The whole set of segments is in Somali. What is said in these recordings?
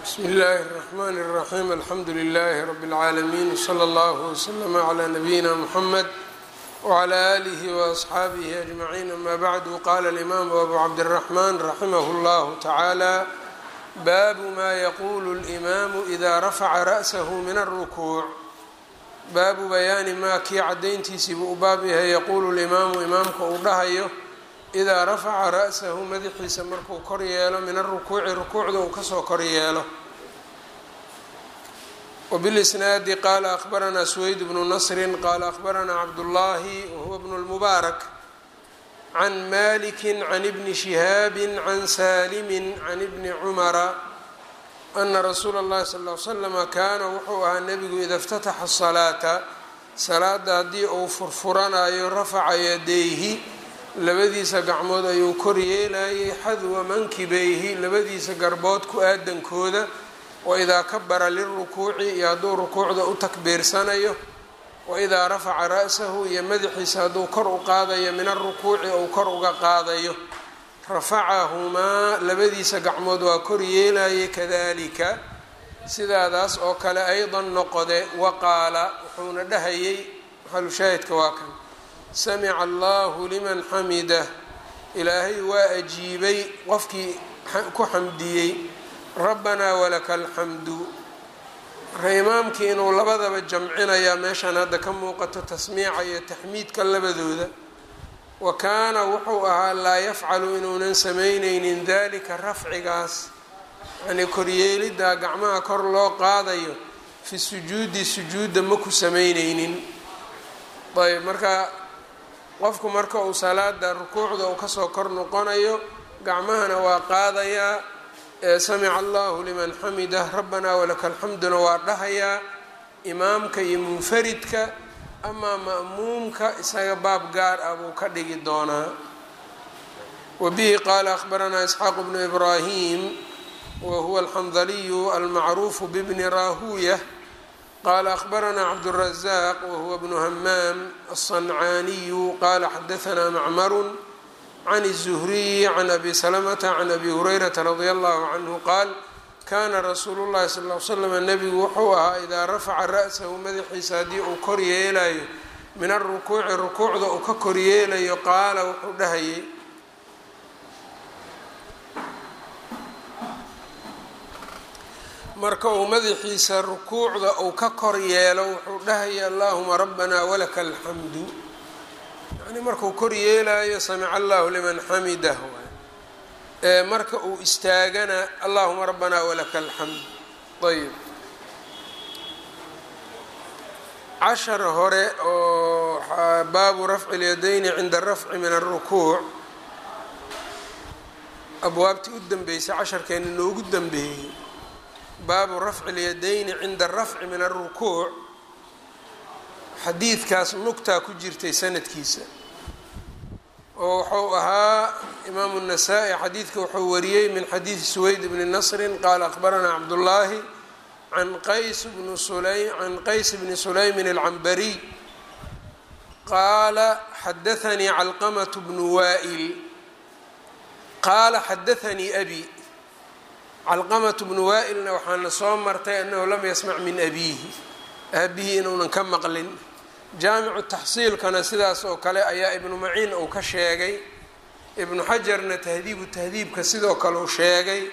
bsmi اllahi الرحmn الرaxيm alxamdu لlh rb العaalمين wslى اllه وslm عlى nabiyina mحamed وعlى آlih وأصxaabih أجmaعين ama bعdu qala الإmam abu cabdالرaحman raximah اllah taعalى baabu ma yaqulu الإmam إida rafca raأsah min الرkuuع baabu bayaani maa kii cadayntiisiibuu u baab yahay yaquulu limaamu imaamka uu dhahayo idaa rafaca ra'sahu madaxiisa markuu kor yeelo min arukuuci rukuucda uu kasoo kor yeelo wbilisnaadi qaala akhbaranaa suweyd bnu nasrin qaala akhbaranaa cabdullaahi wahuwa bnu lmubaarak can maliki can ibni shihaabi can saalimi can ibni cumara ana rasuula اllahi sal l slama kaana wuxuu ahaa nebigu ida اftataxa salaata salaada haddii uu furfuranayo rafaca yadayhi labadiisa gacmood ayuu kor yeelayay xadwa mankibeyhi labadiisa garbood ku aadankooda waidaa kabara lirukuuci iyo hadduu rukuucda u takbiirsanayo waidaa rafaca ra'sahu iyo madaxiisa hadduu kor u qaadayo min arukuuci ou kor uga qaadayo rafacahumaa labadiisa gacmood waa kor yeelayay kadalika sidaadaas oo kale aydan noqode waqaala wuxuuna dhahayay maxalushaahidka waa kan samica allahu liman xamidah ilaahay waa ajiibay qofkii ku xamdiyey rabbanaa walaka alxamdu marka imaamkii inuu labadaba jamcinayaa meeshaan hadda ka muuqato tasmiica iyo taxmiidka labadooda wa kaana wuxuu ahaa laa yafcalu inuunan samaynaynin dalika rafcigaas yacnii koryeeliddaa gacmaha kor loo qaadayo fi sujuudi sujuudda ma ku samaynaynin ayb marka qofku marka uu salaada rukuucda uu kasoo kor noqonayo gacmahana waa qaadayaa samica allahu liman xamidah rabbanaa walaka alxamduna waa dhahayaa imaamka iyo munfaridka amaa ma'muumka isaga baab gaar ah buu ka dhigi doonaa wa bihi qaala akhbaranaa isxaaq bnu ibraahim wa huwa alxandaliyu almacruufu bibni raahuuya qaala akhbaranaa cabdالrazaaq wahuwa bnu hamaam aلصancaaniyu qaala xadahanaa macmaru can الzuhriyi can abi salamata can abi hurayrata radia allahu canhu qaal kaana rasuulu llahi sal l slam nebigu wuxuu ahaa idaa rafaca ra'sahu madaxiisa haddii uu kor yeelayo min arukuuci rukuucda uu ka kor yeelayo qaala wuxuu dhahayay marka uu madaxiisa rukuucda uu ka kor yeelo wuxuu dhahaya allahuma rabbana walaka alxamdu yani markuu kor yeelayo samica allahu liman xamidah ee marka uu istaagana allahuma rabbana walaka alxamd ayb cashar hore oo baabu rafci اlyadayni cinda arafci min aلrukuuc abwaabtii u dambeysay casharkeena noogu dambeeyey baabu rafci اlyadayni cinda arafci min aلrukuuc xadiidkaas nugtaa ku jirtay sanadkiisa oo wuxuu ahaa imaamu الnasaa-i xadiidka wuxuu wariyey min xadiidi suweyd bni nasrin qaala akhbaranaa cabdullaahi can qays bni sulaym can qays bni sulaymin alcambariy qaala xadaanii calqamat bnu waa'il qaala xadaanii abi calqamat bnu waa'ilna waxaana soo martay annahu lam yasmac min abiihi aabihii inuunan ka maqlin jaamicu taxsiilkana sidaas oo kale ayaa ibnu maciin uu ka sheegay ibnu xajarna tahdiibu tahdiibka sidoo kale uu sheegay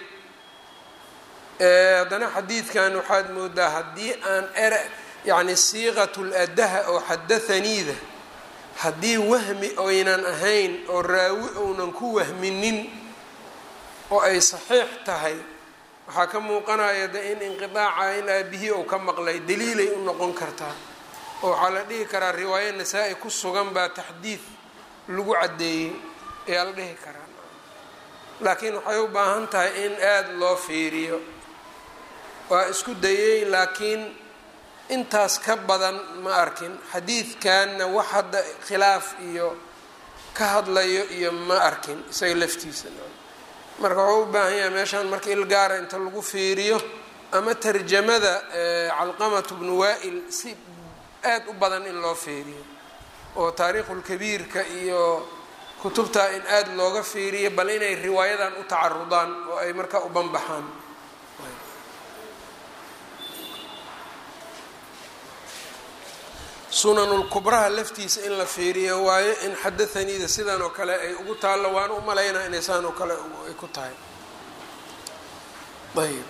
haddana xadiidkan waxaad moodaa haddii aan ere yacni siiqatul adaha oo xadathaniida haddii wahmi oynan ahayn oo raawi ounan ku wahminin oo ay saxiix tahay waxaa ka muuqanaya de in inqidaaca in aabihii ou ka maqlay daliilay u noqon kartaa oo waxaa la dhihi karaa riwaayo nasaa-i ku sugan baa taxdiid lagu caddeeyey ayaa la dhihi karaa laakiin waxay u baahan tahay in aada loo fiiriyo waa isku dayey laakiin intaas ka badan ma arkin xadiidkanna wax hadda khilaaf iyo ka hadlayo iyo ma arkin isaga laftiisa marka waxuu u baahan yahay meeshaan marka ilgaara inta lagu fiiriyo ama tarjamada calqamatu bnu waa-il si aad u badan in loo fiiriyo oo taariikhulkabiirka iyo kutubtaa in aada looga fiiriyo bal inay riwaayadan u tacarudaan oo ay markaa u banbaxaan sunanulkubraha laftiisa in la fiiriyo waayo in xadathaniida sidan oo kale ay ugu taallo waan u malaynaa inay saan oo kale ay ku tahay ayb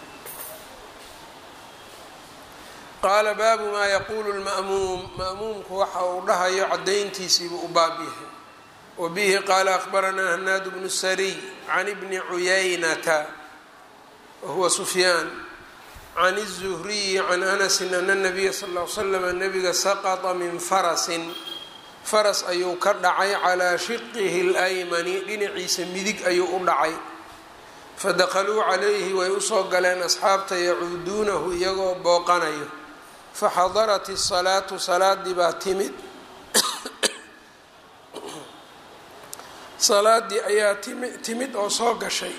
qaala baabu maa yaquulu lma'muum ma'muumku waxa uu dhahayo caddayntiisiibuu u baab yahay wa bihi qaala akhbaranaa hanaadu bnu sariy can ibni cuyaynata wa huwa sufyaan can الzuhriyi can anasi ana nabiya sal l slam nabiga saqطa min farasin faras ayuu ka dhacay calaa shiqihi اlaymani dhinaciisa midig ayuu u dhacay fadakhaluu calayhi way usoo galeen asxaabta yacuuduunahu iyagoo booqanayo faxadarat الsalaatu salaadii baa timid salaadii ayaa timi timid oo soo gashay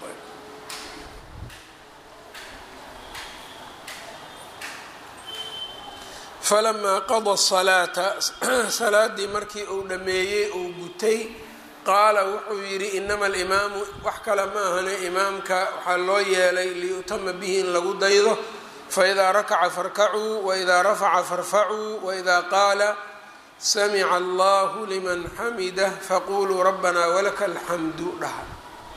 falamaa qada salaata salaadii markii uu dhammeeyey uu gutay qaala wuxuu yidhi inama alimaamu wax kale ma ahane imaamka waxaa loo yeelay liyutama bihi in lagu daydo faidaa rakaca farkacuu waidaa rafaca farfacuu waidaa qaala samica allahu liman xamidah faquluu rabbanaa walaka alxamdu dhaha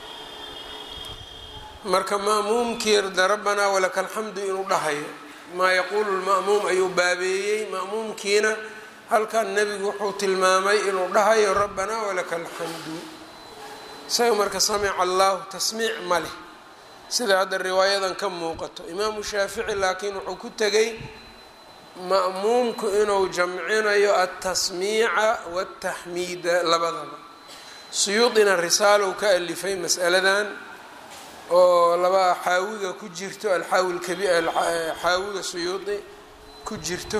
marka ma'muumkii rda rabbanaa walaka alxamdu inuu dhahayo maa yaquulu lma'muum ayuu baabeeyey ma'muumkiina halkan nebigu wuxuu tilmaamay inuu dhahayo rabbanaa walaka alxamdu isaga marka samica allahu tasmiic ma leh sida hadda riwaayadan ka muuqato imaamu shaafici laakiin wuxuu ku tegay ma'muumku inuu jamcinayo altasmiica waaltaxmiida labadaba suyuudina risaalow ka alifay mas'aladan oo laba xaawiga ku jirto alxaawi lkabi xaawiga suyuudi ku jirto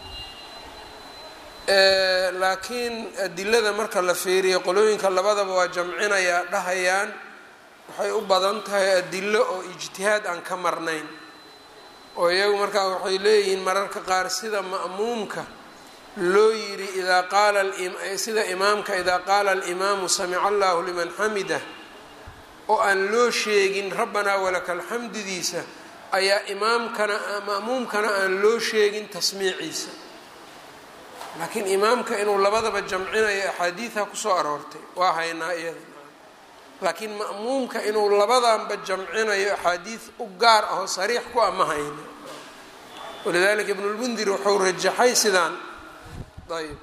laakiin adilada marka la fiiriyo qolooyinka labadaba waa jamcinayaa dhahayaan waxay u badan tahay adilo oo ijtihaad aan ka marnayn oo iyagu markaa waxay leeyihiin mararka qaar sida ma'muumka loo yidhi idaa qaala sida imaamka idaa qaala alimaamu samica allahu liman xamidah oo aan loo sheegin rabbanaa walaka alxamdidiisa ayaa imaamkana ma'muumkana aan loo sheegin tasmiiciisa laakiin imaamka inuu labadaba jamcinayo axaadiidha kusoo aroortay waa haynaa iyada laakiin ma'muumka inuu labadanba jamcinayo axaadiid u gaar ahoo sariix ku ama hayno walidalika ibnulmundir wuxuu rajaxay sidaan ayb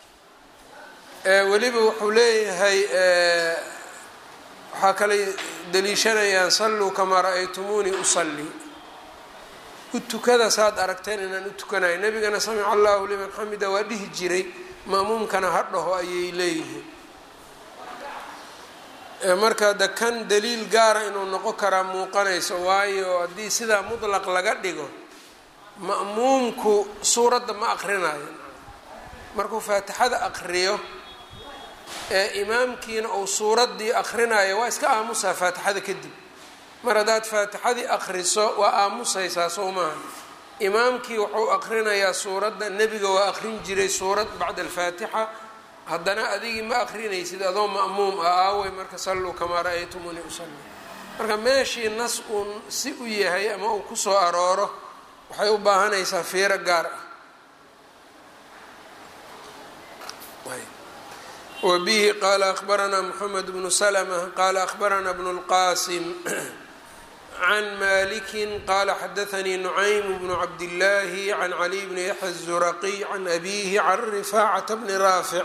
weliba wuxuu leeyahay waxaa kalay daliishanayaan salluu kamaa ra-aytumuunii usallii u tukada saad aragteen inaan u tukanayo nebigana samica allahu liman xamida waa dhihi jiray ma'muumkana ha dhaho ayay leeyihiin marka de kan daliil gaara inuu noqon karaa muuqanayso waayo haddii sidaa mutlaq laga dhigo ma'muumku suuradda ma aqrinayo markuu faatixada aqriyo ee imaamkiina uu suuraddii aqrinayo waa iska aamusaa faatixada kadib mar haddaad faatixadii aqriso waa aamusaysaa soo maaha imaamkii wuxuu aqrinayaa suuradda nebiga waa aqrin jiray suurad bacda alfaatixa haddana adigii ma aqrinaysid adoo ma'muum ah aawey marka salluu kamaa ra-aytumuni usalli marka meeshii nas uun si u yahay ama uu kusoo arooro waxay u baahanaysaa fiiro gaar ah wbihi qaala akhbaranaa mxamed bnu slma qaala akhbaranaa bnu اlqasim can maliki qaala xadaanii nucaym bnu cabdillaahi can caliy bni yaxya الzuraqiy can abihi can rifaacata bni raafic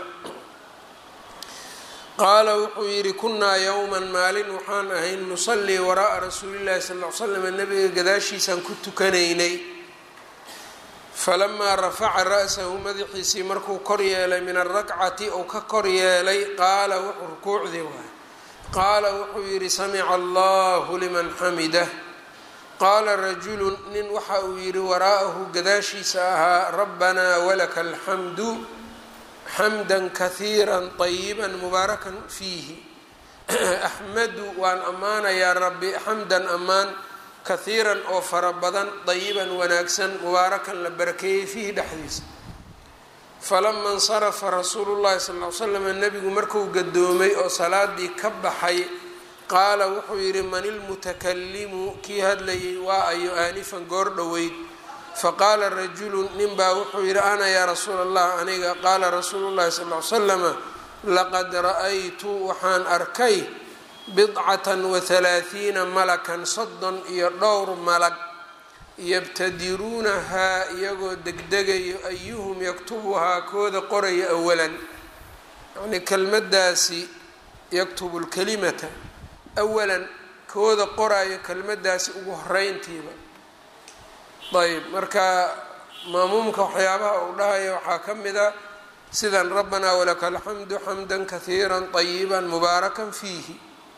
qaala wuxuu yidhi kunaa yowma maalin waxaan ahayn nusalii wara'a rasuuli llahi sal l slam nabiga gadaashiisaan ku tukanaynay falamaa rafaca ra'sahu madaxiisii markuu kor yeelay min alrakcati ou ka kor yeelay qaala wuxuu rukuucdii waay qaala wuxuu yidhi samica allahu liman xamidah qaala rajulun nin waxa uu yidhi waraa'ahu gadaashiisa ahaa rabbanaa walaka alxamdu xamda kahiira طayiba mubaarakan fiihi axmadu waan ammaanayaa rabbi xamdan ammaan kahiiran oo fara badan dayiban wanaagsan mubaarakan la barakeeyey fiihi dhexdiisa falama insarafa rasuulu llahi sal l slam nebigu markuu gadoomay oo salaadii ka baxay qaala wuxuu yidhi man ilmutakalimu kii hadlayay waa ayo aanifan goor dhoweyd faqaala rajulu nin baa wuxuu yidhi ana yaa rasuula allah aniga qaala rasuulu llahi sal l slama laqad ra-aytu waxaan arkay bidcatan wa halaathiina malakan soddon iyo dhowr malag yabtadiruunahaa iyagoo degdegayo ayuhum yaktubuhaa kooda qoraya awalan yacnii kelmaddaasi yaktubu lkalimata awalan kooda qoraayo kelmaddaasi ugu horeyntiiba ayb marka maamuumka waxyaabaha uu dhahaya waxaa ka mid a sidan rabbanaa walaka alxamdu xamda kahiira طayiba mubaarakan fiihi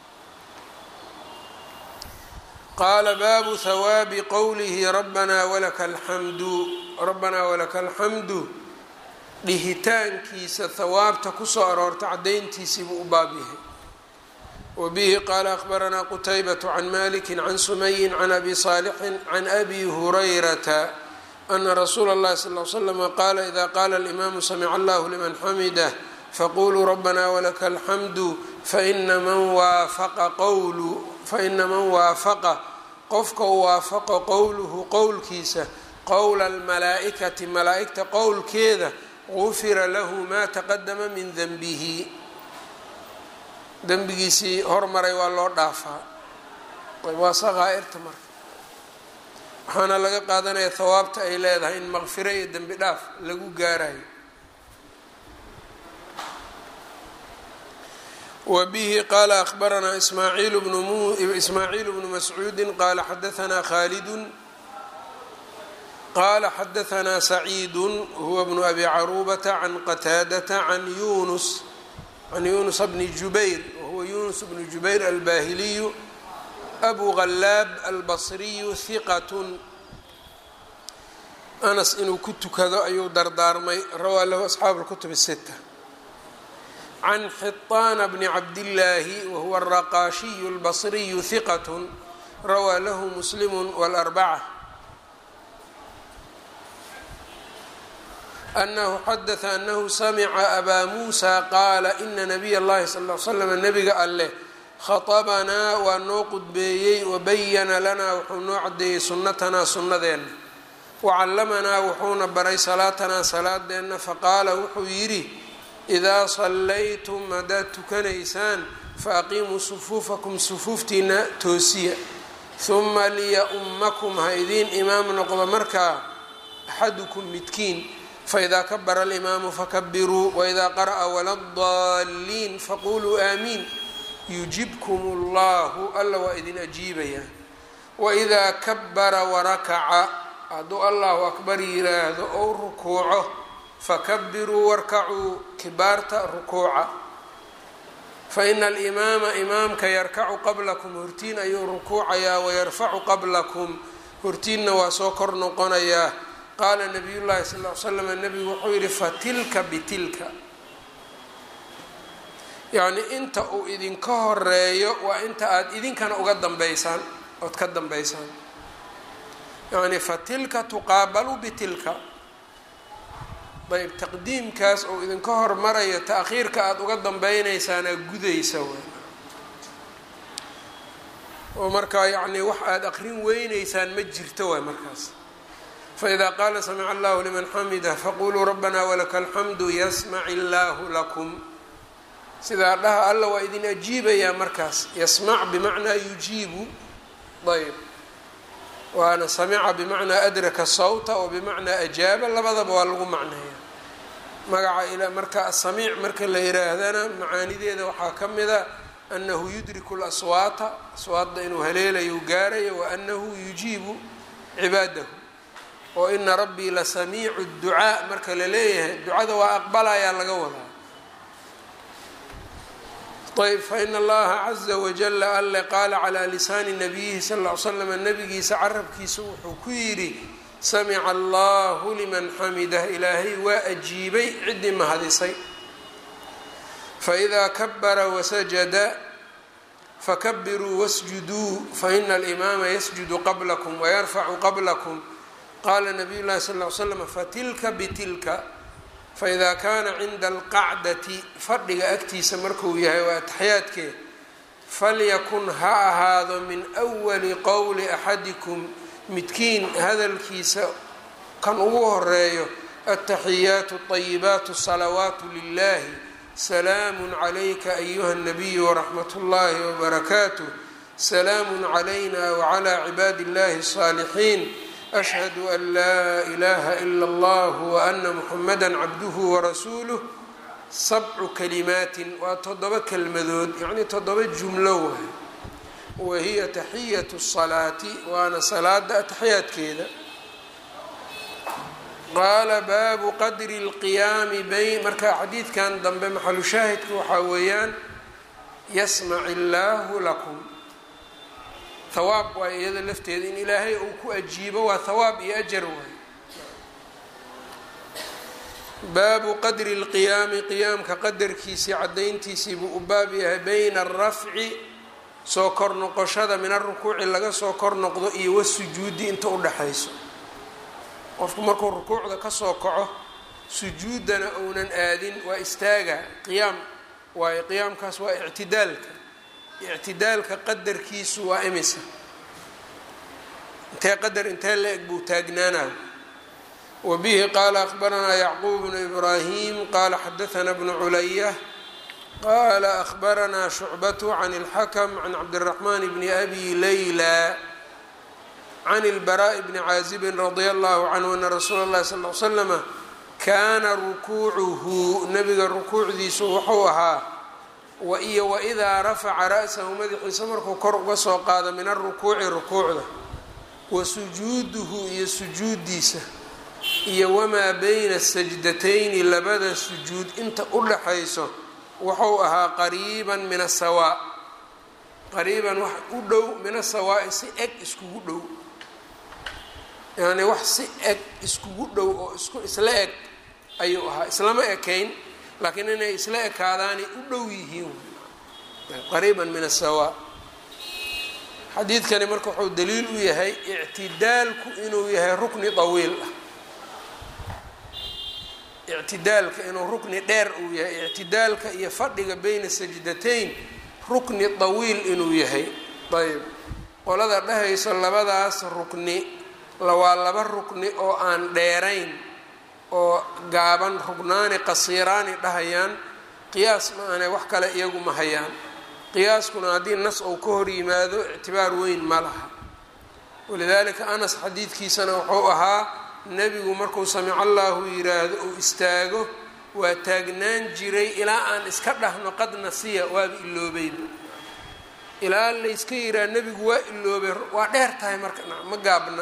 qaala baabu hawaabi qowlihi rabbanaa walaka alxamdu rabbanaa walaka alxamdu dhihitaankiisa hawaabta kusoo aroorta cadayntiisiibuu u baab yahay wbihi qaala akhbaranaa qutaybatu can maliki can sumayin can abi saalixin can abi hurayrata ana rasuula اllahi sal l slama qaala ida qaala alimaamu samica allahu liman xamidah faquluu rabbana walaka alxamdu faina man waafaqa qowlu faina man waafaqa qofka u waafaqo qowluhu qowlkiisa qowla almalaa'ikati malaa'igta qowlkeeda gufira lahu ma taqadama min denbihi dembigiisii hormaray waa loo dhaafaa waa saqaa-irta marka waxaana laga qaadanaya hawaabta ay leedahay in maqfiro iyo dembi dhaaf lagu gaarayo wa bihi qaala akhbaranaa ismaaciil bnu ismaaciil bnu mascuudi qaala xadaanaa khaalidun qaala xadaanaa saciidu huwa bnu abi caruubata can qataadata can yunus can yunus bni jubayr wahuwa yunus bnu jubayr albahiliyu abu ghallaab albasriyu hiqatun anas inuu ku tukado ayuu dardaarmay rawaa lahu asxaabu lkutub sita can xiطaana bni cabdillaahi wahuwa araqaashiyu albasriyu hiqatun rawaa lahu muslimu wاlarbaca anahu xadaثa anahu samica abaa muusa qaala ina nabiy اllahi sal l slam nabiga alleh khaطabanaa waa noo qudbeeyey wabayana lanaa wuxuu noo cadeeyey sunnatanaa sunnadeenna wacallamanaa wuxuuna baray salaatanaa salaadeenna faqaala wuxuu yidhi idaa sallaytum haddaad tukanaysaan faaqiimuu sufuufakum sufuuftiina toosiya huma liya-ummakum ha idiin imaam noqdo markaa axadukum midkiin faidaa kabara alimaamu fakabiruu waidaa qara'a waladaalliin faquluu aamiin yujibkum allahu alla waa idin ajiibayaa waidaa kabara warakaca hadduu allahu akbar yiraahdo ou rukuuco fakabiruu warkacuu kibaarta rukuuca faina alimaama imaamka yarkacu qablakum hortiin ayuu rukuucayaa wayarfacu qablakum hortiinna waa soo kor noqonayaa qaala nabiy llahi sal l slam nabigu wuxuu yihi fatilka bitilka yacni inta uu idinka horeeyo waa inta aada idinkana uga dambeysaan ood ka dambeysaan yacni fatilka tuqaabalu bitilka ayb taqdiimkaas uu idinka hormarayo ta-khiirka aada uga dambeynaysaana gudaysa w oo markaa yacni wax aada aqrin weyneysaan ma jirto waay markaas faإida qaala samica allahu liman xamida faquluu rabbana walaka alxamdu yasmac illaahu lakum sidaa dhaha alla waa idin ajiibayaa markaas yasmac bimacnaa yujiibu ayb waana samica bimacnaa adraka sawta oo bimacnaa ajaaba labadaba waa lagu macneeya magaca ila marka asamiic marka la yiraahdana macaanideeda waxaa ka mida anahu yudriku laswaata aswaadda inuu haleelayo gaarayo wa anahu yujiibu cibaadahu oo ina rabbii la samiicu ducaa marka la leeyahay ducada waa aqbalayaa laga wadaa ayb faina allaha caza wajala alle qaala calaa lisaani nabiyihi sal ll ly slam nabigiisa carabkiisa wuxuu ku yidhi samica allahu liman xamidah ilaahay waa ajiibay ciddii mahadisay faidaa kabara wasajada fakabiruu wasjuduu faina alimaama yasjudu qablakum wayarfacu qablakum qaala nabiy llahi sal ly slam fatilka bitilka faidaa kaana cinda alqacdati fadhiga agtiisa markuu yahay waa ataxyaadkee falyakun ha ahaado min wali qowli axadikum midkiin hadalkiisa kan ugu horeeyo altaxiyaatu اطayibaatu الsalawaatu lilahi salaamu calayka ayuha الnabiyu waraxmat اllahi wbarakaatuh salaamu calayna wclى cibaadi اllahi الصaalixiin ashhadu an laa ilaha ila اllah waana muxamada cabduhu warasuuluh sabcu kalimaatin waa toddoba kelmadood yacnii toddoba jumlo waay wahiya taxiyatu salaati waana salaada ataxiyaadkeeda qaala baabu qadri اlqiyaami bayn marka xadiidkan dambe maxalu shaahidka waxaa weeyaan yasmac illaahu lakum hawaab waa iyada lafteeda in ilaahay uu ku ajiibo waa hawaab iyo ajar waay baabu qadri اlqiyaami qiyaamka qadarkiisii cadayntiisii buu u baab yahay bayna alrafci soo kor noqoshada min arukuuci laga soo kor noqdo iyo wasujuudi inta udhaxayso qofku markuu rukuucda kasoo kaco sujuudana uunan aadin waa istaaga qiyaam waayo qiyaamkaas waa ictidaalka ictidaalka qadarkiisu waa imisa intee qadar intee la eg buu taagnaanaa wbihi qaala akhbaranaa yacquub bnu ibraahim qaala xadaana bnu culaya qaala akhbaranaa shucbatu can اlxakm can cabdiraxmaan bni abi layla can اlbaraaءi bni caazibin radia allahu canhu ana rasuula اllahi sal l slama kaana rukuucuhu nabiga rukuucdiisu wuxuu ahaa waiyo waidaa rafaca ra'sahu madaxiisa markuu kor uga soo qaado min arukuuci rukuucda wa sujuuduhu iyo sujuudiisa iyo wamaa bayna sajdatayni labada sujuud inta u dhaxayso wuxuu ahaa qariiban min asawaa qariiban wax u dhow min asawaa'i si eg iskugu dhow yacni wax si eg iskugu dhow oo isku isla eg ayuu ahaa islama ekayn laakiin inay isla ekaadaanay u dhow yihiin qariiban min asawaa xadiidkani marka wuxuu daliil u yahay ictidaalku inuu yahay rukni tawiil ah ictidaalka inuu rukni dheer uu yahay ictidaalka iyo fadhiga beyna sajdatayn rukni tawiil inuu yahay ayb qolada dhehayso labadaas rukni waa laba rukni oo aan dheerayn oo gaaban rugnaani qasiiraani dhahayaan qiyaas ma ane wax kale iyagu ma hayaan qiyaaskuna haddii nas ou ka hor yimaado ictibaar weyn ma laha walidaalika anas xadiidkiisana wuxuu ahaa nebigu markuu samico allahu yiraahdo uu istaago waa taagnaan jiray ilaa aan iska dhahno qad nasiya waaba iloobayba ilaa layska yiraahdo nebigu waa iloobay waa dheer tahay marka ma gaabna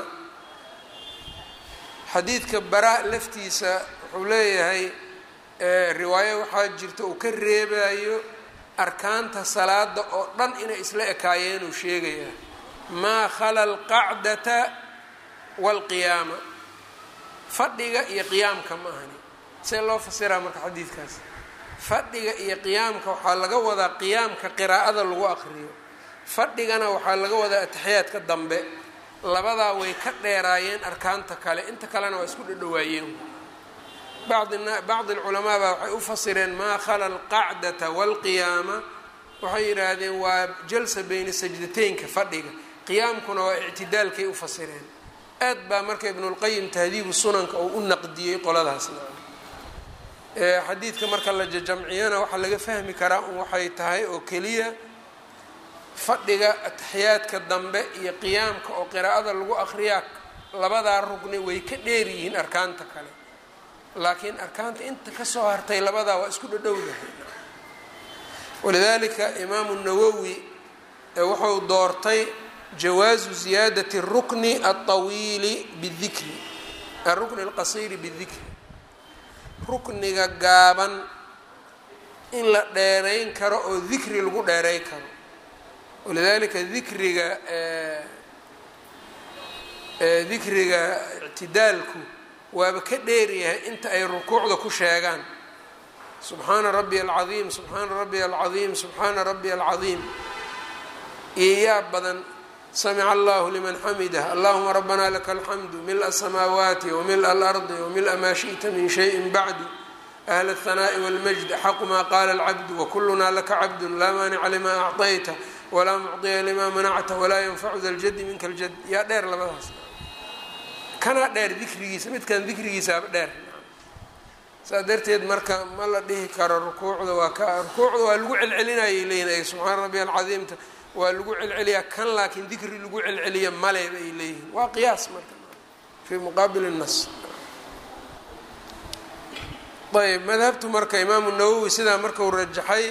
xadiidka baraa laftiisa wuxuu leeyahay riwaayo waxaa jirta uu ka reebayo arkaanta salaada oo dhan inay isla ekaayeenuu sheegayaa maa khala alqacdata waalqiyaama fadhiga iyo qiyaamka ma ahani see loo fasiraa marka xadiidkaas fadhiga iyo qiyaamka waxaa laga wadaa qiyaamka qiraa'ada lagu aqriyo fadhigana waxaa laga wadaa ataxiyaadka dambe labadaa way ka dheeraayeen arkaanta kale inta kalena waa isku dhadhawaayeen bacdi alculamaa baa waxay u fasireen maa khala alqacdata waalqiyaama waxay yidhaahdeen waa jalsa beyna sajdateynka fadhiga qiyaamkuna waa ictidaalkay u fasireen aad baa marka ibnulqayim tahdiibu sunanka uu u naqdiyey qoladaasna xadiidka marka la jajamciyana waxaa laga fahmi karaa un waxay tahay oo keliya fadhiga ataxiyaadka dambe iyo qiyaamka oo qiraa'ada lagu aqriyaa labadaa rugni way ka dheer yihiin arkaanta kale laakiin arkaanta inta kasoo hartay labadaa waa isku dhadhowdahay walidaalika imaamu nawowi wuxuu doortay jawaazu ziyaadati rukni alطawiili bidikri arukni alqasiiri bidikri rukniga gaaban in la dheerayn karo oo dikri lagu dheeray karo walidaalika dikriga dikriga ictidaalku waaba ka dheeryahay inta ay rukuucda ku sheegaan subxaana rabbiya alcadiim subxaana rabbiya alcadiim subxaana rabbiya alcadiim iyo yaa badan samica allahu liman xamidah allahuma rabbana laka alxamdu mila asamaawaati wamila alardi wamila maa shiئta min shayin bacdu ahla الhanaaءi wاlmajd axaqu maa qaala alcabdu wakuluna laka cabdu laa maanica lima acطayta walaa mucطiya lima manacta walaa yanfacu da ljadi minka ljad yaa dheer labadaas kanaa dheer dikrigiisa midkan dikrigiisaaba dheer saa darteed marka ma la dhihi karo rukuucda waa ka rukuucda waa lagu celcelinayay leeyihin ay subxaana rabbi alcadiimta waa lagu celceliyaa kan laakiin dikri lagu celceliya male bay leeyihin waa qiyaas marka fii muqaabil nas ayb madhabtu marka imaamu nawowi sidaa markau rajaxay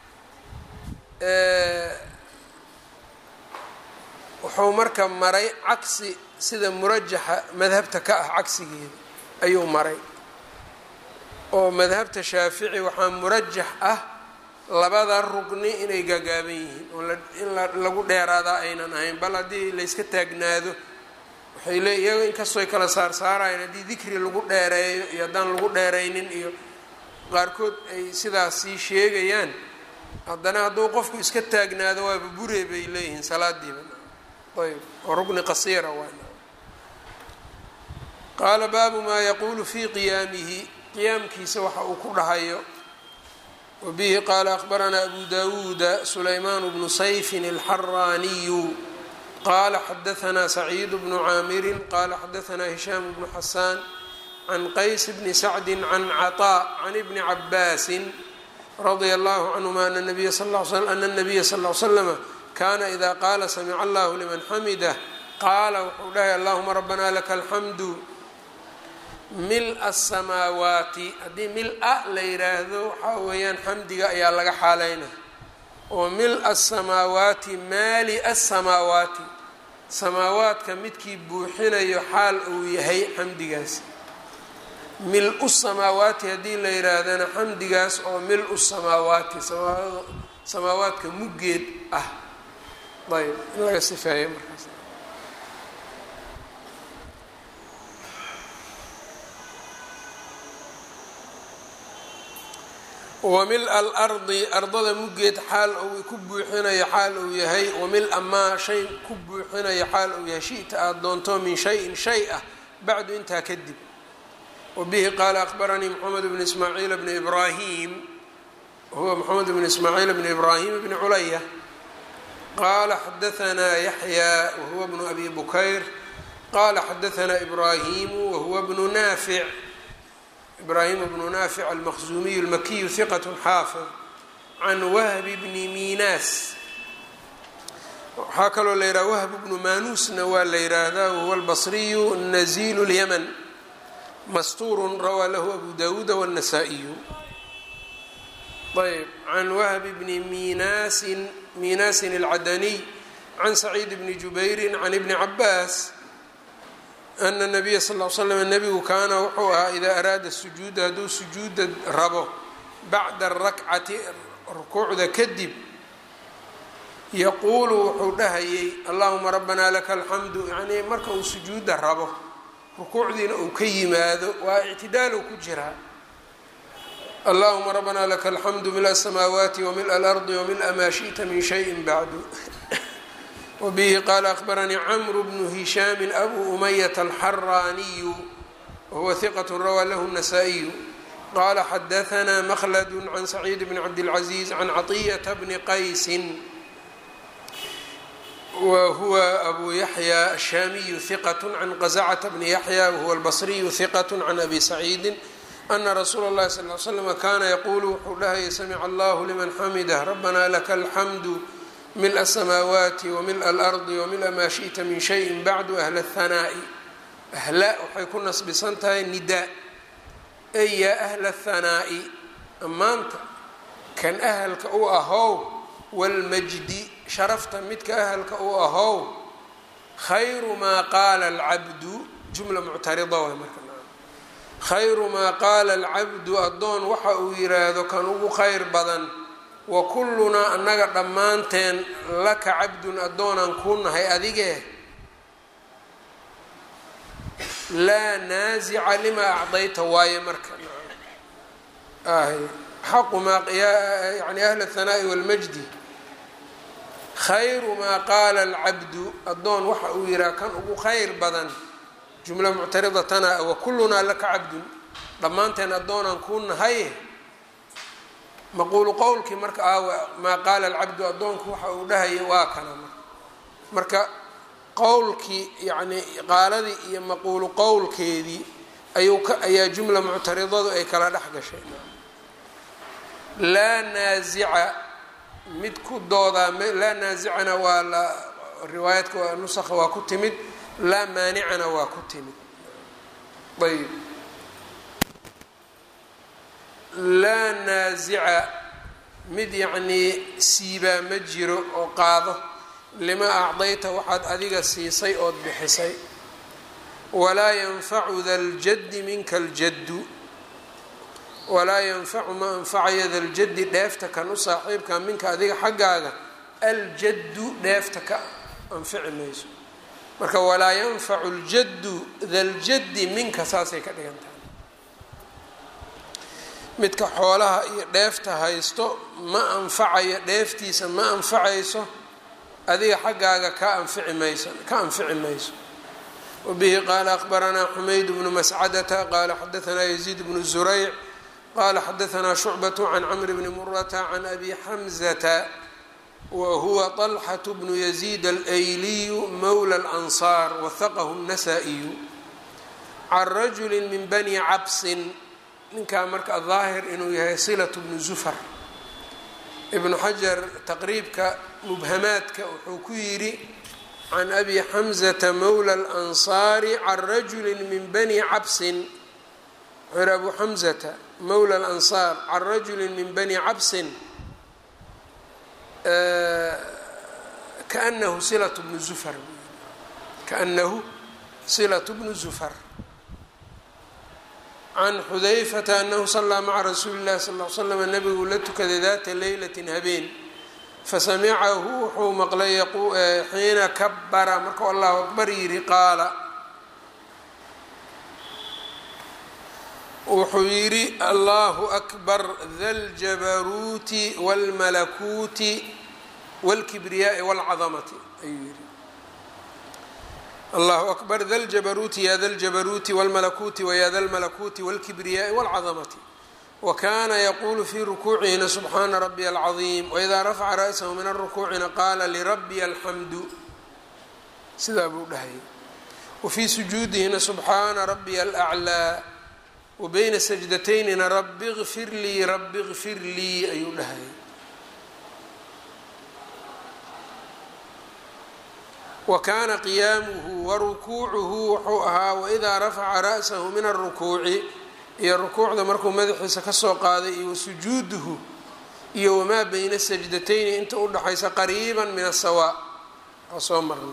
wuxuu marka maray cagsi sida murajaxa madhabta ka ah cagsigeeda ayuu maray oo madhabta shaafici waxaa murajax ah labada rugni inay gaagaaban yihiin oo in lagu dheeraadaa aynan ahayn bal haddii layska taagnaado waxay le iyaga inkastooy kala saarsaarayeen haddii dikri lagu dheereeyo iyo haddaan lagu dheeraynin iyo qaarkood ay sidaas sii sheegayaan haddana hadduu qofku iska taagnaado waaba buree bay leeyihiin salaadiiba ayb oo rugni qasiira waa qaala baabu maa yaquulu fii qiyaamihi qiyaamkiisa waxa uu ku dhahayo wabihi qaala akhbaranaa abu dawuuda sulaymaan bnu sayfin alxaraaniyu qala xadaanaa saciid bnu caamirin qala xadaanaa hishaam bnu xasaan can qays bni sacdi can caطaa can ibni cabaasin radia allahu canhuma ana nabiya sal l slama kana ida qaala samica allahu liman xamidah qaala wuxuu dhahay allahuma rabbana laka alxamdu mil-a asamaawaati haddii mil-a la yiraahdo waxaa weeyaan xamdiga ayaa laga xaaleyna oo mil-a asamaawaati maali asamaawaati samaawaadka midkii buuxinayo xaal uu yahay xamdigaas mil-u samaawaati haddii la yiraahdana xamdigaas oo mil-u samaawaati samaawaadka muggeed ah ayb in laga sifeeyo markaas wamil-a alardi ardada muggeed xaal uu ku buuxinayo xaal uu yahay wamil-a maa shay ku buuxinayo xaal uu yahay shita aada doonto min shayin shay ah bacdu intaa kadib wabihi qaala akhbaranii moxamed bn ismaaciil bni ibraahim huwa moxamed bn ismaaciil bni ibraahim bni culaya qaala xadaanaa yaxya wahuwa bnu abi bukayr qala xadaanaa ibraahimu wahuwa bnu naafic ibrahim bnu naafic almaqzumiyu almakiyu hiqat xaafid can wahbi bni miinaas waxaa kaloo la yidhaha wahb bnu maanuusna waa la yidhaahdaa wahuwa albasriyu nazilu lyaman mastuurun rawaa lahu abu dawuuda wاnasaa'iyu ayb can wahbi bni minaasin miinaasin alcadaniy can saciid bni jubayri can ibni cabaas ana nabiya sal l slam nebigu kaana wuxuu ahaa idaa araada sujuuda hadduu sujuuda rabo bacda arakcati rukuucda kadib yaquulu wuxuu dhahayay allahuma rabbana laka alxamdu yacnii marka uu sujuuda rabo rukuucdiina uu ka yimaado waa ictidaalow ku jiraa allahuma rabbana laka alxamdu mila asamaawaati wamila alardi wamila maa shi'ta min shayin bacdu wbihi qaala akhbaranii camru bnu hishaami abu umayata alxaraaniyu wahuwa hiqat rawaa lahu الnasaa-iyu qaala xadaanaa makhladu can saciid bni cabdilcaziiz can caطiyata bni qaysin wa huwa abu yaxya ashaamiyu hiqat can qazacata bni yaxya wahuwa albasriyu hiqat can abi saciidi ana rasuula اllahi sal l slm kana yaquulu wuxuu dhahaya samica allahu liman xamidah rabbana laka alxamdu mil asamaawaati wamila alardi wamila maa shi'ta min shayin bacdu ahla ahanaa'i ahla waxay ku nasbisan tahay nidaa ey yaa ahla ahanaa'i ammaanta kan ahalka u ahow waalmajdi sharafta midka ahalka u ahow khayru maa qaala alcabdu jumla muctarida waay marka khayru maa qaala alcabdu addoon waxa uu yiraahdo kan ugu khayr badan wa kullunaa annaga dhammaanteen laka cabdun addoonaan kuu nahay adigee laa naasica limaa acdayta waaye marka xaqu maa yani ahla ahanaa'i walmajdi khayru maa qaala alcabdu addoon waxa uu yihaha kan ugu khayr badan jumla muctaridatana wa kullunaa laka cabdun dhammaanteen addoonaan kuu nahay maquulu qowlkii marka aawa maa qaala alcabdu addoonku waxa uu dhahaya waa kana marka marka qowlkii yacni qaaladii iyo maquulu qowlkeedii ayuu ka ayaa jumla muctaridadu ay kala dhex gashay laa naasica mid ku doodaa laa naasicana waa la riwaayadka waa nusakha waa ku timid laa maanicana waa ku timid ayb laa naasica mid yacnii siibaa ma jiro oo qaado lima acdayta waxaad adiga siisay ood bixisay walaa yanfacu da ljaddi minka aljaddu walaa yanfacu ma anfacayo daljaddi dheefta kan u saaxiibka minka adiga xaggaaga aljaddu dheefta ka anfici mayso marka walaa yanfacu ljaddu daljaddi minka saasay ka dhigan tahay midka xoolaha iyo dheefta haysto ma anfacayo dheeftiisa ma anfacayso adiga xaggaaga ka anfici mayso ka anfici mayso wabihi qaala akbaranaa xumayd bnu mascadata qaala xadaanaa yaziid bnu zurayc qala xadaanaa shucbat can camr bni murata can abi xamzata wa huwa طalxaة bnu yaziid alayliyu mowla اlansaar wahaqahu الnasaa-iyu can rajuli min bani cabsin ninkaa marka daahir inuu yahay silaة bnu zufar ibnu xajar taqriibka mubhamaadka wuxuu ku yidhi can abi xamzata mowla اlansaari can rajuli min bani cabsin wuxuu yihi abu xamzata mowla alansaar can rajuli min bani cabsin kaanahu silat bnu zufar kaanahu silat bnu zufar can xudayfata anahu salaa maca rasuuli اllahi sal l slam nabigu la tukaday data leylati habeen fasamicahu wuxuu maqlay xiina kabara markuu allahu akbar yidhi qaala wuxuu yidhi allahu akbar da ljabaruuti wاlmalakuuti wاlkibriyaai wاlcadamati ayuu yihi allahu akbar da ljabaruuti ya da ljabaruuti wاlmalakuuti waya da lmalakuuti wاlkibriyaai wاlcadamati wakana yaqulu fi rukuucihina subxaana rabiya alcaظiim waidaa rafaca ra'sahu min arukuucina qaala lirabiya alxamdu sidaa buu dhahayay wafii sujuudihina subxaana rabiya alأclىa wabayna sajdataynina rabi kfir lii rabi kfir lii ayuu dhahayay wa kaana qiyaamuhu wa rukuucuhu wuxuu ahaa waidaa rafaca ra'sahu min arukuuci iyo rukuucda markuu madaxiisa kasoo qaaday iyo wasujuuduhu iyo wamaa bayna sajdatayni inta u dhaxaysa qariiba min asawa waa soo marnay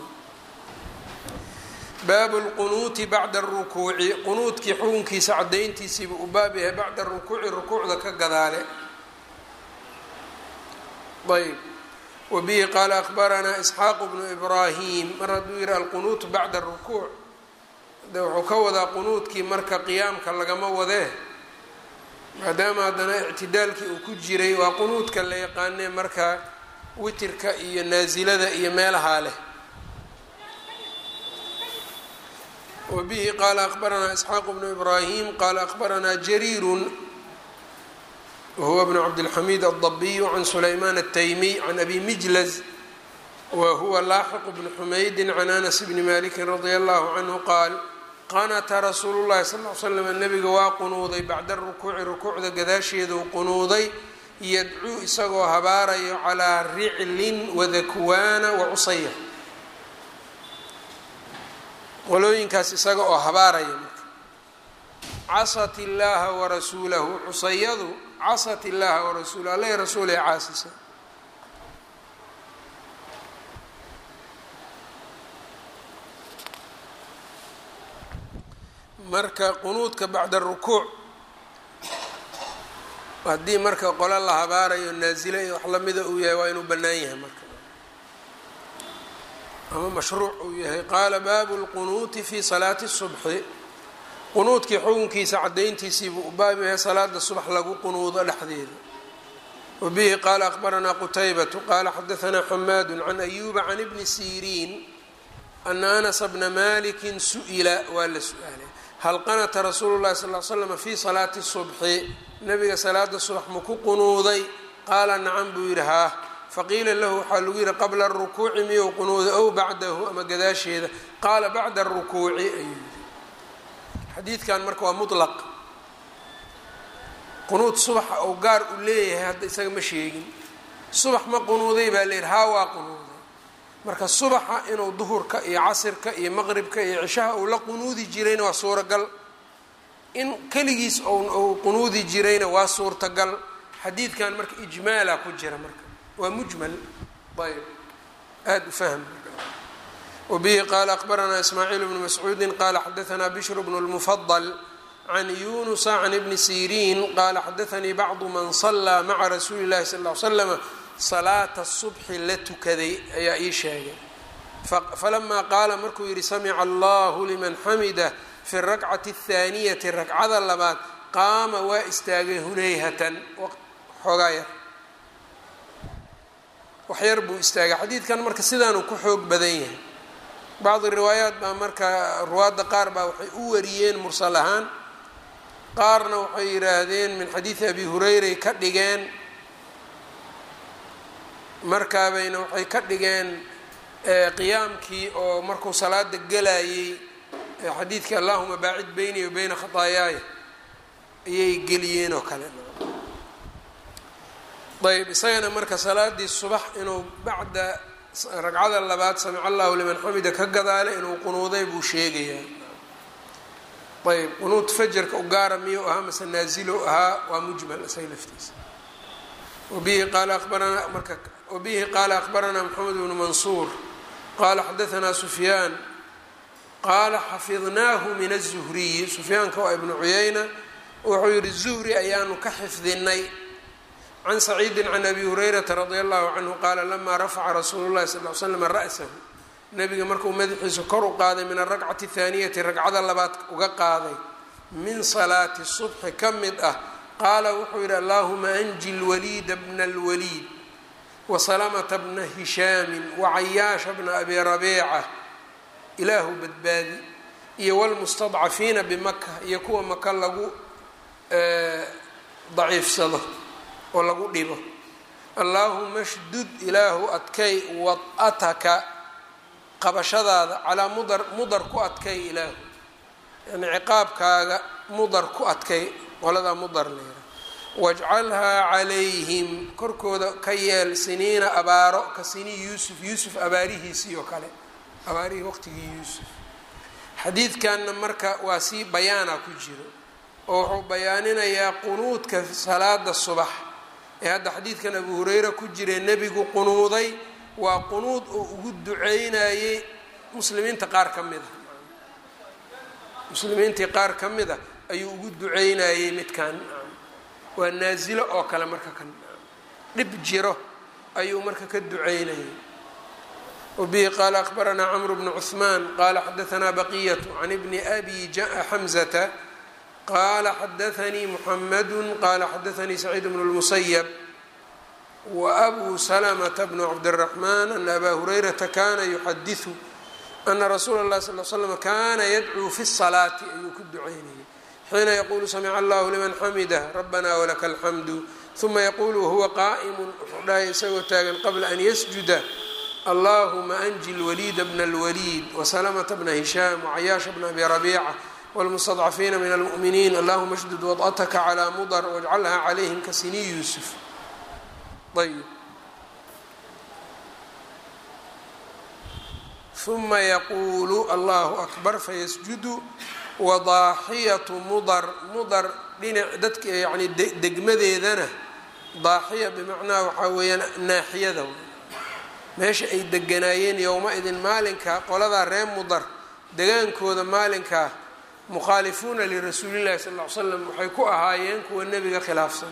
baabu lqunuuti bacda arukuuci qunuudkii xukunkiisa cadayntiisiiba u baab yahay bacda rukuuci rukuucda ka gadaale ayb wabihi qaala akbaranaa isxaaqu bnu ibraahim mar hadduu yihi alqunuutu bacda arukuuc de wuxuu ka wadaa qunuudkii marka qiyaamka lagama wadee maadaama haddana ictidaalkii uu ku jiray waa qunuudka la yaqaanee marka witirka iyo naasilada iyo meelahaa leh wabihi qaala akbaranaa isxaaqu bnu ibraahim qaala akbaranaa jariirun wahuwa bnu cabdilxamiid aldabiyu can sulaymaan altaymiy can abi mijlaz whuwa laaxiq bnu xumaydi can anas bni maliki radia allahu canhu qaal qanata rasuulu llahi sal l slam nabiga waa qunuuday bacda rukuuci rukuucda gadaasheeduu qunuuday yadcuu isagoo habaarayo calaa riclin wadakwaana wacusaya qolooyinkaas isaga oo habaaraya marka casat illaaha warasuulahu cusayadu casat illaaha warasuulahu alla rasuulay caasisa marka qunuudka bacda rukuuc haddii marka qolo la habaarayo naasile iyo wax lamida uu yahay waa inuu bannaan yahay marka ama mashruuc uu yahay qaala baabu lqunuuti fi salaati subxi qunuudkii xukunkiisa cadayntiisiibuu u baab yahay salaada subax lagu qunuudo dhexdeeda wabihi qaala akbaranaa qutaybatu qaala xadaanaa xamaadu can ayuuba can ibni siriin ana anasa bna malikin su-ila waa la su-aalay hal qanata rasuulu llahi sal l slam fi salaati subxi nabiga salaada subax ma ku qunuuday qaala nacam buu yidhi haa faqiila lahu waxaa lagu yihi qabla arukuuci miyuu qunuuda ow bacdahu ama gadaasheeda qaala bacda arukuuci ayuu yihi xadiidkan marka waa mutlaq qunuud subaxa ou gaar u leeyahay hadda isaga ma sheegin subax ma qunuuday baa la yidhi haa waa qunuuday marka subaxa inuu duhurka iyo casirka iyo maqribka iyo cishaha uu la qunuudi jirayna waa suuragal in keligiis ou qunuudi jirayna waa suurtagal xadiidkan marka ijmaala ku jira marka waa mujmal ayb aada u fahm wabihi qaala akbaranaa ismaaciil bnu mascuudi qaala xadaanaa bishr bnu lmufadl can yunusa can ibni siriin qaala xadaanii bacdu man salaa maca rasuuli llahi sal l slama salaata subxi la tukaday ayaa ii sheegay falamaa qaala markuu yidhi samica allahu liman xamida fi rakcati athaaniyati ragcada labaad qaama waa istaagay hunayhatan xoogaa yar waxyar buu istaagay xadiidkan marka sidaanuu ku xoog badan yahay bacdi riwaayaat baa marka ruwaadda qaar baa waxay u wariyeen mursal ahaan qaarna waxay yidhaahdeen min xadiidi abi hureyray ka dhigeen markaabayna waxay ka dhigeen qiyaamkii oo markuu salaada gelayay xadiidkii allahuma baacid beyni wa beyna khataayaaya ayay geliyeen oo kale ayb isagana marka salaadii subax inuu bacda ragcada labaad samica allahu liman xamida ka gadaale inuu qunuuday buu sheegayaa ayb qunuud fajarka u gaara miyuu ahaa mase naazilo ahaa waa mujmal isaga laftiisa wabihi qaala abaranaa marka wabihi qaala akhbaranaa moxamed bnu mansuur qaala xadaanaa sufyaan qaala xafidnaahu min aلzuhriyi sufyaanka waa ibnu cuyayna wuxuu yihi zuhri ayaanu ka xifdinay can saciidi can abi hurayrata radi allahu canhu qaala lama rafaca rasuulu llahi sal l slam ra'sahu nabiga markuu madaxiisa kor u qaaday min arakcati athaaniyati ragcada labaad uga qaaday min salaati subxi ka mid ah qaala wuxuu yidhi allahuma anji lwaliida bna lwaliid wasalamata bna hishaamin wacayaasha bna abi rabiica ilaahu badbaadi iyo wlmustadcafiina bimaka iyo kuwa maka lagu daciifsado oo lagu dhibo allaahuma shdud ilaahu adkay wad'ataka qabashadaada calaa mudar mudar ku adkay ilaahu yani ciqaabkaaga mudar ku adkay qoladaa mudar leera wajcalhaa calayhim korkooda ka yeel siniina abaaro ka sinii yuusuf yuusuf abaarihiisii oo kale abaarihii waqtigii yuusuf xadiidkanna marka waa sii bayaana ku jiro oo wuxuu bayaaninayaa qunuudka salaada subax ee hadda xadiidkan abu hureyra ku jire nebigu qunuuday waa qunuud oo ugu duceynayey muslimiinta qaar ka mid a muslimiintii qaar ka mid a ayuu ugu duceynayey midkan waa naasilo oo kale marka kan dhib jiro ayuu marka ka duceynayay wabihi qaala akhbaranaa camru bnu cuثmaan qaala xadaanaa baqiyatu can ibni abi xamzata qala xadaanii muxamadu qala xadaanii saciid bnu lmusayab waabuu salamata bnu cabdiraxmaan ana abaa hurayrata kana yuxadiثu ana rasuula اlahi sal l slam kana yadcuu fi الsalaati ayuu ku duceynayay xiina yaqulu samica allahu liman xamida rabana walaka alxamdu uma yaqulu wahuwa qaa'imu wuxuu dhahay isagoo taagan qabla an yasjuda allahuma anji lwaliida bna اlwaliid wasalamata bna hishaam wacayaasha bna abi rabiica wاlmustadcafiina min almu'miniin allahuma shdud wad'ataka calaa mudar wajcalha calayhim ka sini yuusuf ayb uma yaquulu allahu akbar fayasjudu wadaaxiyatu mudar mudar dhinac dadka yani degmadeedana daaxiya bimacnaha waxaa weeyaan naaxiyada meesha ay deganaayeen yowma idin maalinka qoladaa ree mudar degaankooda maalinkaa mukhaalifuuna lirasuulillahi sal ll ly slam waxay ku ahaayeen kuwa nebiga khilaafsan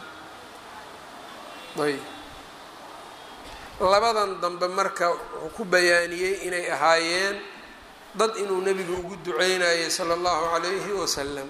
ayb labadan dambe marka wuxuu ku bayaaniyey inay ahaayeen dad inuu nebiga ugu duceynayay sala allahu calayhi wasalam